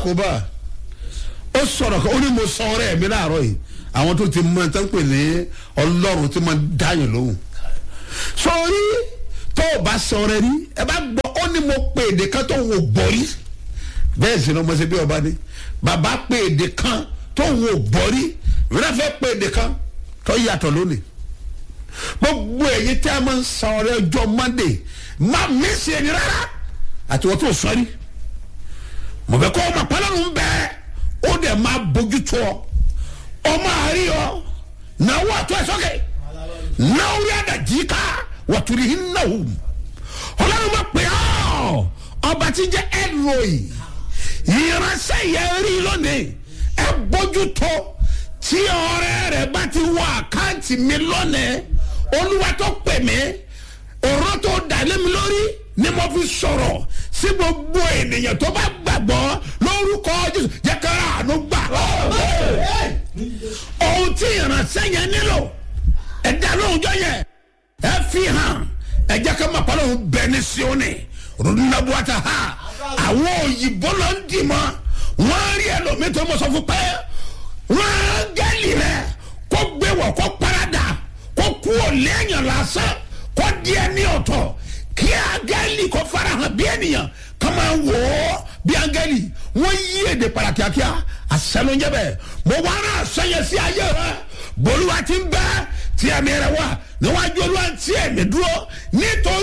àkóbá ó sọ̀rọ̀ kan ó ní mo sọ ọ̀rẹ́ mi láàárọ̀ yìí àwọn tó ti mọ ẹ̀ńtọ́ ń pè ní ọlọ́run tí mo dáyìn lóhùn sọrí tó o bá sọ ọ̀rẹ́ rí ẹ bá gbọ́ ó ní mo pè èdè kan tó wò gbọ́ rí bẹ́ẹ̀ sì ni ọmọ ṣe bí ọba ní bàbá pè èdè kan tó wò gbọ́ rí ìrẹ́lẹ̀ fẹ́ pè èdè kan tó yàtọ̀ lónìí gbogbo èyí tí a máa ń sọ ọ̀rẹ́ ọjọ́ monday má mí sí ẹni rárá àti wọ́n tó sọ rí mo fẹ́ kọ́ ọmọ pálọ́nù ń bẹ́ẹ̀ ó dẹ̀ máa bójú tó ọ ọmọ àárí ọ náà wà tó ẹ sọ́kè náà rí àdàjì ká wàtúrí hin náà wù ọlọ́run máa pè ọ́ ọba tí jẹ́ ẹ̀rọ̀ì ìránṣẹ́ yẹn rí lónìí ẹ bójú tó tí ọ̀rẹ́ rẹ̀ bá ti wọ àkáǹtì mi lónìí olúwa tó pè mí ọ̀rọ̀ tó dà lé mi lórí ni mo fi sọ̀rọ̀ sí gbogbo ènìyàn tó bá gbàgbọ́ lórúkọ jésù jẹ́ ká àánú gbà. ohun tí ìránṣẹ́ yẹn nílò ẹ̀dá lóhùnjọ́ yẹn ẹ fi hàn ẹ jẹ́ ká máa pàlọ́ bẹ ní sioni rúdúnàbùwàtà ha àwọn òyìnbó ló ń dì mọ́ wọ́n rí ẹlòmíì tó mọ̀ sọ fún pé wọ́n á gẹ́lì rẹ̀ kó gbé wọ̀ kó parada kó kú ò lẹ́yìn lásán kó díẹ̀ ní ọ̀tọ̀ kí angẹ́lì kó farahàn bí ènìyàn ká máa wò ó bí angẹ́lì wọ́n yí èdè padà kíákíá àṣẹlóúnjẹ bẹ́ẹ̀ mo wá rán àṣẹyẹ sí ayé rẹ bolúwa ti ń bẹ́ tí ẹ̀mí rẹ wà níwájú olúwa ti ẹ̀mí dúró nítorí.